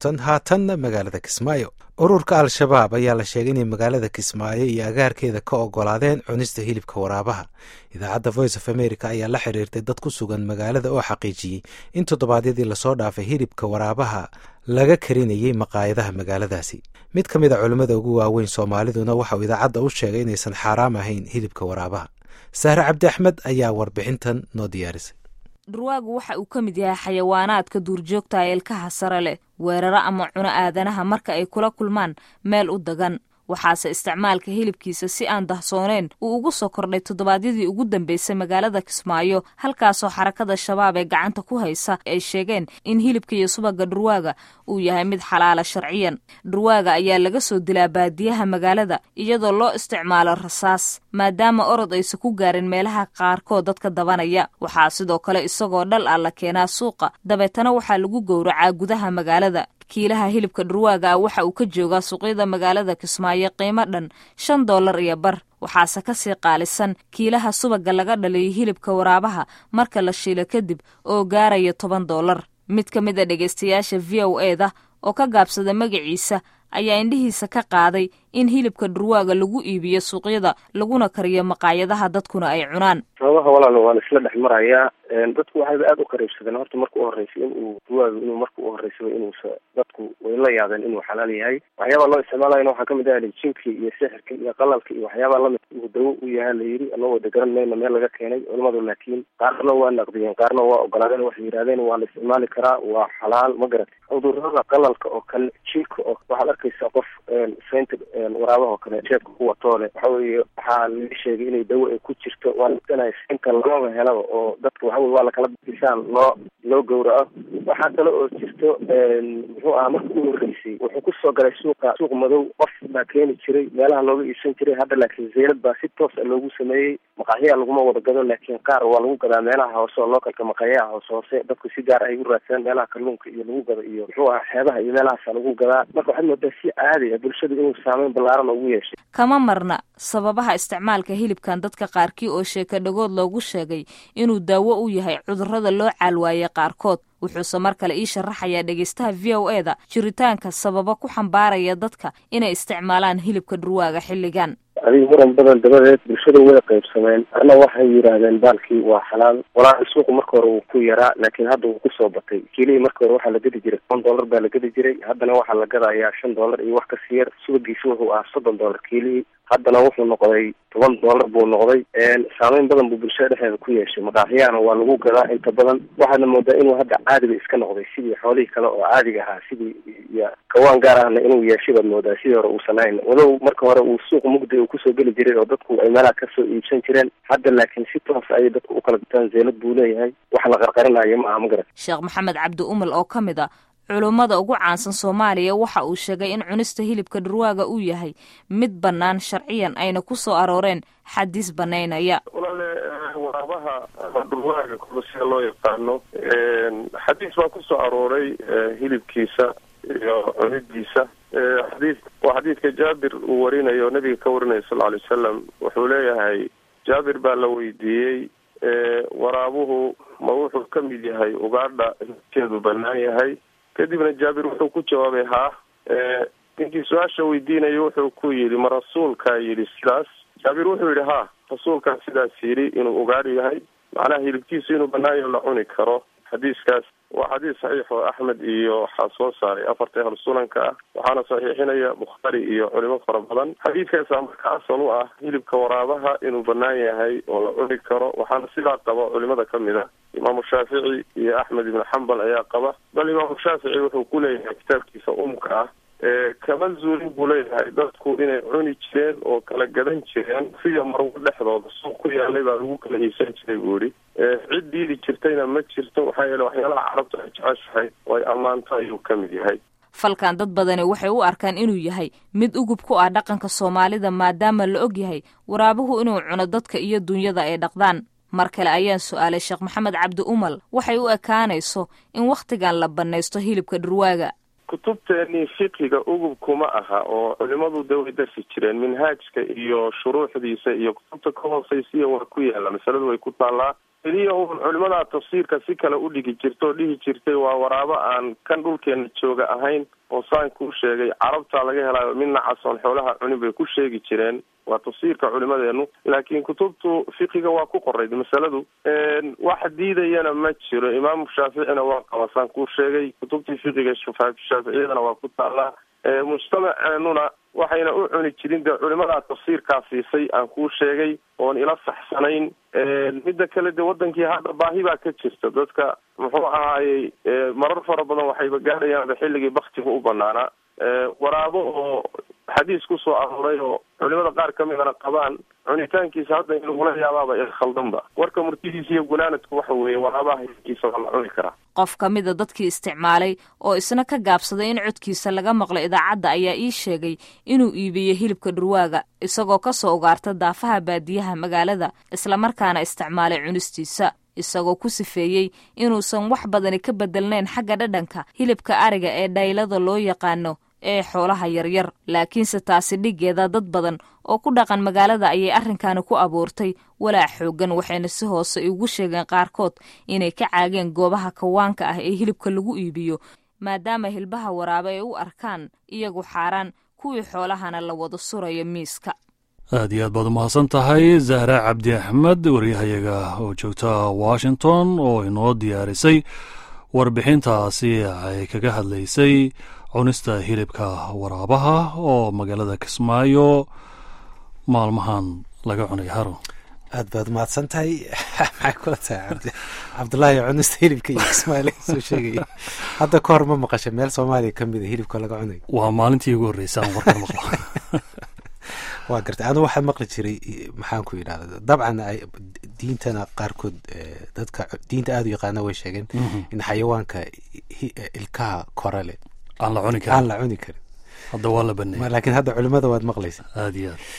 tan haatanna magaalada kismaayo ururka al-shabaab ayaa la sheegay inay magaalada kismaayo iyo agaarkeeda ka ogolaadeen cunista hilibka waraabaha idaacadda voice of america ayaa la xiriirtay dad ku sugan magaalada oo xaqiijiyey in toddobaadyadii lasoo dhaafay hilibka waraabaha laga karinayey maqaayadaha magaaladaasi mid ka mid a culimmada ugu waaweyn soomaaliduna waxauu idaacadda u sheegay inaysan xaaraam ahayn hilibka waraabaha sahre cabdi axmed ayaa warbixintan noo diyaarisay dhurwaagu waxa uu ka mid yahay xayawaanaadka duurjoogta ee ilkaha sare leh weeraro ama cuno aadanaha marka ay kula kulmaan meel u dagan waxaase isticmaalka hilibkiisa si aan dahsooneen uu ugu soo kordhay toddobaadyadii ugu dambeysay magaalada kismaayo halkaasoo xarakada shabaab ee gacanta ku haysa ay sheegeen in hilibka iyo subaga dhurwaaga uu yahay mid xalaala sharciyan dhurwaaga ayaa laga soo dilaa baadiyaha magaalada iyadoo loo isticmaalo rasaas maadaama orod aysa ku gaarin meelaha qaarkood dadka dabanaya waxaa sidoo kale isagoo dhal ah la keenaa suuqa dabeetana waxaa lagu gowracaa gudaha magaalada kiilaha hilibka dhurwaaga ah waxa uu ka joogaa suuqyada magaalada kismaayo qiimo dhan shan dollar iyo bar waxaase ka sii qaalisan kiilaha subaga laga dhaliyo hilibka waraabaha marka la shiilo kadib oo gaaraya toban dollar mid ka mid a dhegaystayaasha v o e da oo ka gaabsada magaciisa ayaa indhihiisa ka qaaday in hilibka dhurwaaga lagu iibiyo suuqyada laguna kariyo maqaayadaha dadkuna ay cunaan sababaha walaal waa la isla dhex marayaa dadku waxayba aada u qariibsadeen horta marka u horreysay inuu dhurwaaga inuu marka u horreysaba inuusa dadku way la yaabeen inuu xalaal yahay waxyaabaa loo isticmaalayana waxaa kamid ah jinka iyo sixirka iyo qalalka iyo waxyaabaa lamid uu dawo u yahaa la yidhi anagoo degaran mayna meel laga keenay culimadu laakiin qaarna waa naqdiyeen qaarna waa ogolaadeen waxay yidhahdeen waa la isticmaali karaa waa xalaal ma garat cudurada qalalka oo kale jinka oo waxaad arkaysaa qof saynta waraabaha oo kale jeebka ku watoole waxa weeye waxaa laga sheegay inay dawo ay ku jirto waa ladanaya inta lamaba helaba oo dadka waxa weye waa lakala bisaan loo loo gowraco waxaa kale oo jirto muxuu ahaa marka u horreysay wuxuu kusoo galay suuqa suuq madow qof baa keeni jiray meelaha looga iibsan jiray hadda laakiin zeylad baa si toos a loogu sameeyey maqaxyaha laguma wada gado laakiin qaar waa lagu gadaa meelaha hoose oo lookalka maqaxyaha hoose hoose dadku si gaar ay u raadsadaan meelaha kalluunka iyo lagu gado iyo muxuu ahaa xeebaha iyo meelahaasa lagu gadaa marka waxaad moodaa si caadi ah bulshada inuu saameyn ballaaran ugu yeeshay kama marna sababaha isticmaalka hilibkan dadka qaarkii oo sheeka dhagood loogu sheegay inuu daawo u yahay cudurrada loo caalwaayey qaarkood wuxuuse mar kale ii sharaxayaa dhegaystaha v o e da jiritaanka sababa ku xambaaraya dadka inay isticmaalaan hilibka dhurwaaga xilligan adiga muran badan dabadeed bulshada way qaybsameen ana waxay yidhaahdeen baalkii waa xalaal walaahi suuqu marka hore wuu ku yaraa laakiin hadda wuu kusoo batay kiilihii marka hore waxaa la gedi jiray toban dollar baa la gedi jiray haddana waxaa la gadayaa shan dollar iyo wax kasii yar subagiisa wuxuu ahaa soddon dollar kiilihii haddana wuxuu noqday toban dollar buu noqday saameyn badan buu bulshada dhexdeeda ku yeeshay maqaaxiyahana waa lagu gadaa inta badan waxaadna moodaa inuu hadda caadiba iska noqday sidii xoolihii kale oo caadiga ahaa sidii iyo kawaan gaar ahna inuu yeeshay baad moodaa sidii hore uusan ahayn walow marka hore uu suuq mugdi uu kusoo geli jiray oo dadku ay meelaha kasoo iibsan jireen hadda laakiin si toos ayay dadku u kala gataan zeelad buu leeyahay wax la qarqarinayo ma aha ma garat sheekh maxamed cabdi umal oo ka mid a culummada ugu caansan soomaaliya waxa uu sheegay in cunista hilibka dhurwaaga uu yahay mid bannaan sharciyan ayna ku soo arooreen xadiis banaynaya walaale waraabaha ama dhurwaaga kuba sida loo yaqaano xadiis baa ku soo arooray hilibkiisa iyo cunidiisa xadiis waa xadiidka jaabir uu warinayo nabiga ka warinaya sal alay wasalam wuxuu leeyahay jaabir baa la weydiiyey waraabuhu ma wuxuu ka mid yahay ugaadha hilibkeedu bannaan yahay kadibna jaabir wuxuu ku jawaabay haa ninkii su-aasha weydiinayo wuxuu ku yidhi ma rasuulkaa yidhi sidaas jaabir wuxuu yidhi ha rasuulkaa sidaas yidhi inuu ugaadhi yahay macnaha hilibkiisu inuu bannaayo la cuni karo xadiiskaas waa xadiis saxiix oo axmed iyo waxaa soo saaray afarta ahlu sunanka ah waxaana saxiixinaya bukhaari iyo culimo fara badan xadiidkaasaa marka asal u ah hilibka waraabaha inuu bannaan yahay oo la cuni karo waxaana sidaa qaba culimada ka mid a imaamu shaafici iyo axmed ibnu xambal ayaa qaba bal imaamu shaafici wuxuu ku leeyahay kitaabkiisa umka ah kama zuulin buu leeyahay dadku inay cuni jireen oo kala gadan jireen siya marwo dhexdooda suuq ku yaalay baa lagu kala iibsan jiray buu yihi cid diidi jirtayna ma jirto waxaa yeele waxyaalaha carabta ay jeceshahay oo ay ammaanto ayuu ka mid yahay falkan dad badani waxay u arkaan inuu yahay mid ugub ku ah dhaqanka soomaalida maadaama la og yahay waraabuhu inuu cuno dadka iyo dunyada ay dhaqdaan mar kale ayaan su-aalay sheekh maxamed cabdi umal waxay u ekaanayso in wakhtigan la bannaysto hilibka dhurwaaga kutubteennii fiqiga ugub kuma aha oo culimadu de way darsi jireen minhaajka iyo shuruuxdiisa iyo kutubta ka hoosaysiya waa ku yaalla masaladu way ku taallaa keliya uun culimadaa tafsiirka si kale u dhigi jirta oo dhihi jirtay waa waraabo aan kan dhulkeena jooga ahayn oo saan kuu sheegay carabtaa laga helaayo mid nacasoon xoolaha cunin bay ku sheegi jireen waa tafsiirka culimadeenu laakiin kutubtu fiqiga waa ku qorayd masaladu wax diidayana ma jiro imaamu shaaficina waa qaba saan kuu sheegay kutubtii fiqiga shaaficiyadana waa ku taallaa mujtamaceenuna waxayna u cuni jirin dee culimadaa tafsiirkaa siisay aan kuu sheegay oon ila saxsanayn midda kale de wadankii hadda baahi baa ka jirta dadka muxuu ahaayey marar fara badan waxayba gaadhayaanba xilligii baktiga u banaanaa waraabo oo xadiis kusoo arooray oo culimada qaar ka midana qabaan cunitaankiisa hadda in lagula yaabaaba khaldanba warka murtidiisa iyo gunaanadku waxa weeye waraabaha hilibkiisa waa la cuni karaa qof ka mida dadkii isticmaalay oo isna ka gaabsaday in codkiisa laga maqlo idaacadda ayaa ii sheegay inuu iibiyo hilibka dhurwaaga isagoo ka soo ugaarta daafaha baadiyaha magaalada islamarkaana isticmaalay cunistiisa isagoo ku sifeeyey inuusan wax badani ka bedelnayn xagga dhadhanka hilibka ariga ee dhaylada loo yaqaano ee xoolaha yaryar laakiinse taasi dhiggeeda dad badan oo ku dhaqan magaalada ayay arrinkaani ku abuurtay walaac xooggan waxayna si hoose ugu sheegeen qaarkood inay ka caageen goobaha kawaanka ah ee hilibka lagu iibiyo maadaama hilbaha waraabe ay u arkaan iyagu xaaraan kuwii xoolahana la wada surayo miiska aad iyo aad baad umahadsan tahay zahra cabdi axmed waryahayaga oo joogta washington oo inoo diyaarisay warbixintaasi ay kaga hadlaysay cunista hilibka waraabaha oo magaalada kismaayo maalmahan laga cunay haro aad baad umahadsan tahay maxay kula tahay cabdulaahi cunista hilibka iyo kismaayo laga soo sheegaya hadda ka hor ma maqasha meel soomaaliya ka mida hilibka laga cunayo waa maalintii ugu horreysa aan warkan maqlo waa gartay anigu waxaa maqli jiray maxaan ku yidhahda dabcan diintana qaarkood dadka diinta aada u yaqaana way sheegeen in xayawaanka ilkaha korale aan la cuni aan karin la cuni karin hadda waa la baneeyay laakiin hadda culimada waad maqlaysa aad iyo aad